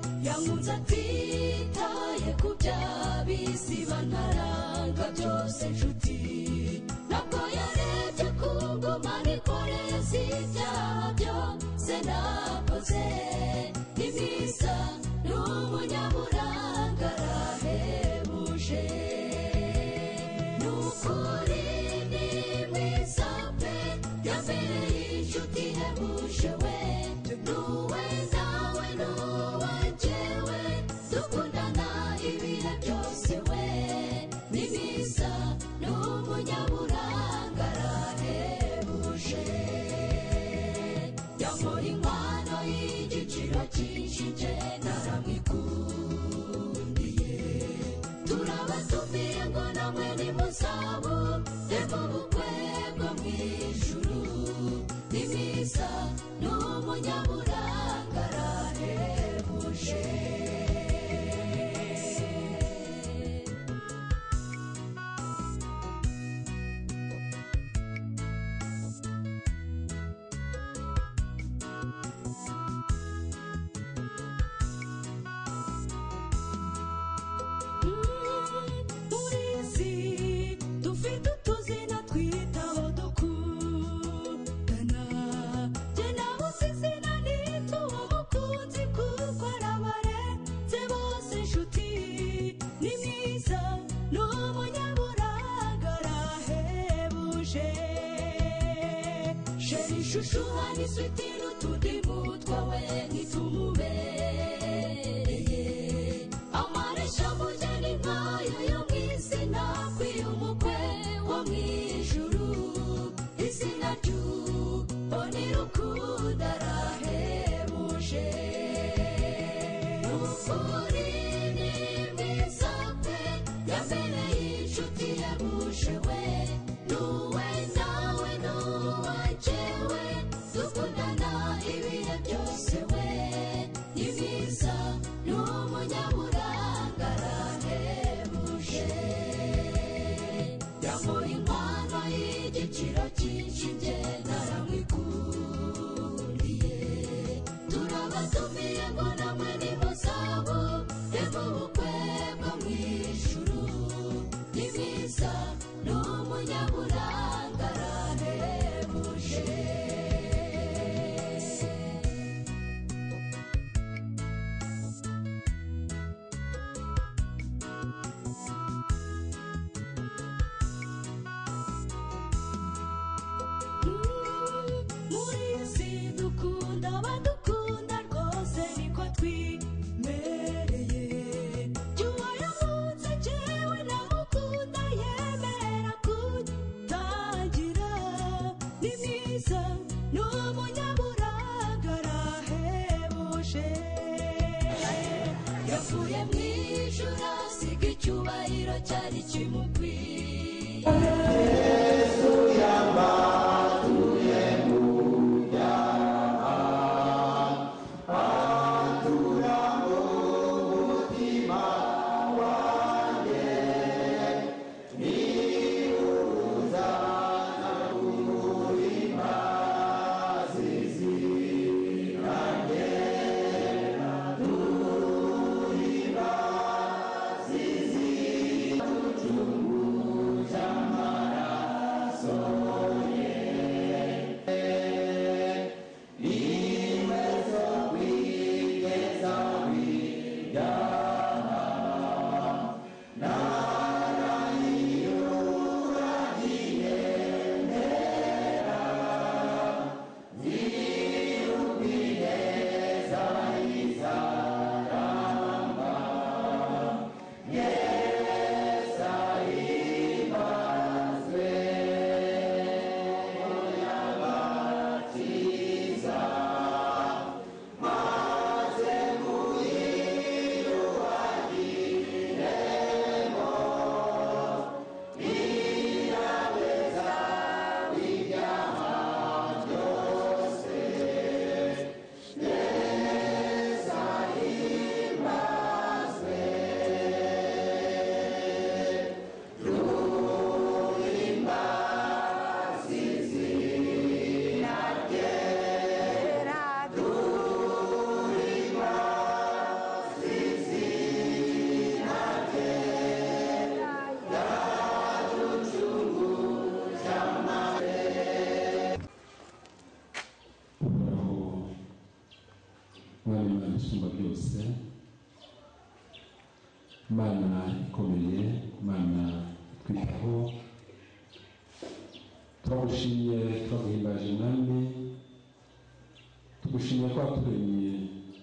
ukunze atitaye ku byabisiba ntaranga byose inshuti ntabwo yarebye ku ngoma nikoreza ibyaha byose nakoze ni mwiza ni umunyaburanga arahebuje ni ukuri ni mwiza pe yabereye inshuti ihebuje we n'uwe nawe n'uwe jyewe dukundana ibihe byose we ni mwiza ni umunyaburanga arahebuje yamuha inkwano y'igiciro cyinshi jye naramwikundiye turabatumiye ngo namwe ni musabo demo bukwe bwo mu ijuru ni mwiza ni umunyaburanga arahebuje turizi dufite utuzina twita aho dukundana jye nawe uzi izina nita uwo mukunzi kuko arabarenze bose inshuti ni mwiza ni umunyaburanga arahebuje sheri ishushuha n'isuti n'utudimu twawe ntitumubereye amaresha mujyane nkayo yo mu izina kwiy'umukwe wo mu ijuru izina ry'ubone rukundo arahebuje ukuri ni mwiza pe yabereye inshuti yabuje we n'uwe nawe n'uwa jyewe dukundana ibihe byose we ni mwiza ni umunyaburanga arahebuje yamuha inkwano y'igiciro cyinshi jye naramwikundiye turabatumiye ngo namwe ni muzabo reba ubukwe bwo mu ijuru ni mwiza ni umunyaburanga arahebuje murizi dukunda abadukunda rwose niko twimereye jya uwayavutse jyewe namukunda yemera kutagira ni mwiza ni umunyaburanga arahebuje yavuye mu ijuru asiga icyubahiro cyari kimukwiye imana ikomeye imana twitaho turagushimye turaguhimbaje mwami tugushimye ko waturemye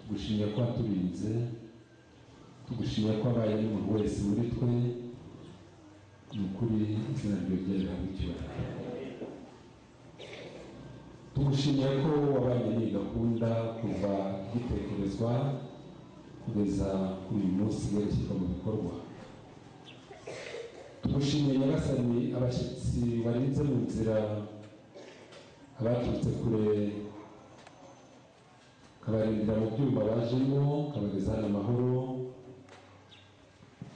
tugushimye ko waturinze tugushimye ko wabaye n'umuntu wese muri twe ni ukuri izina ryawe ryari icyubahiro tugushimiye ko wabaye iyi gahunda kuva igitekerezwa kugeza kuri uyu munsi werekeza mu bikorwa tugushimiye nyagasani abashyitsi barinze mu nzira abaturutse kure kabarindira mu byuma bajemo kabageza hano amahoro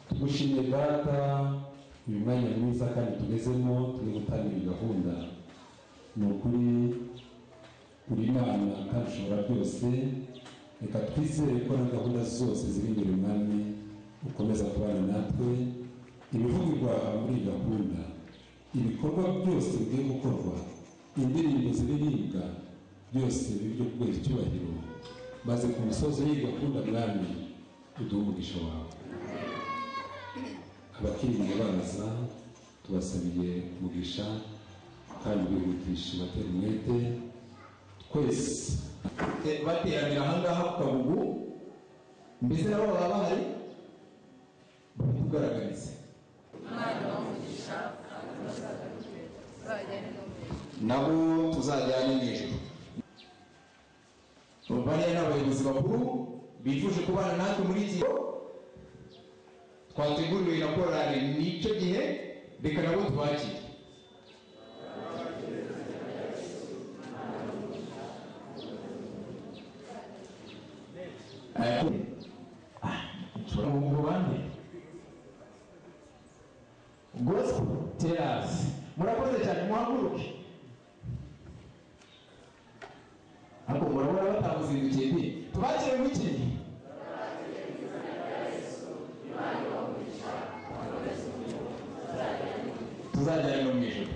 tugushimiye data uyu mwanya mwiza kandi tugezemo turi gutangira iyi gahunda ni ukuri uri imana kandi ushobora byose reka twizere ko na gahunda zose ziri imbere umwami ukomeza kubana natwe ibivugirwa muri iyi gahunda ibikorwa byose bigiye gukorwa indirimbo ziririmbwa byose biri byo kubera icyubahiro maze ku musozi w'iyi gahunda mwami uduhe umugisha wawe abakiriya baza tubasabiye umugisha kandi bihutisha batera umwete twese Te- bateranira ahangaha ku kagugu mbese nabo baba bahari batugaragarize nabo tuzajyane mu ijuru bariya ni abayobozi bakuru bifuje kubana natwe muri iki gihe twateguriwe na korari n'icyo gihe reka nabo tubakire Eh, ah, nshobora guhugura abandi gospel terasi murakoze cyane muhaguruke ariko murabona batamuzindukiye nti tubakire mu iki gihe tuzajyana no mu ijoro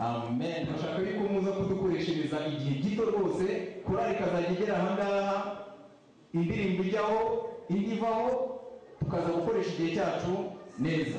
amen turashaka yuko muza kudukoreshereza igihe gito rwose korari ikazajya igera ahangaha indirimbo ijyaho indi ivaho tukaza gukoresha igihe cyacu neza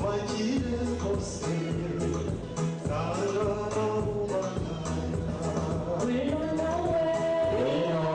We don't know where rero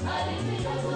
hari ibirago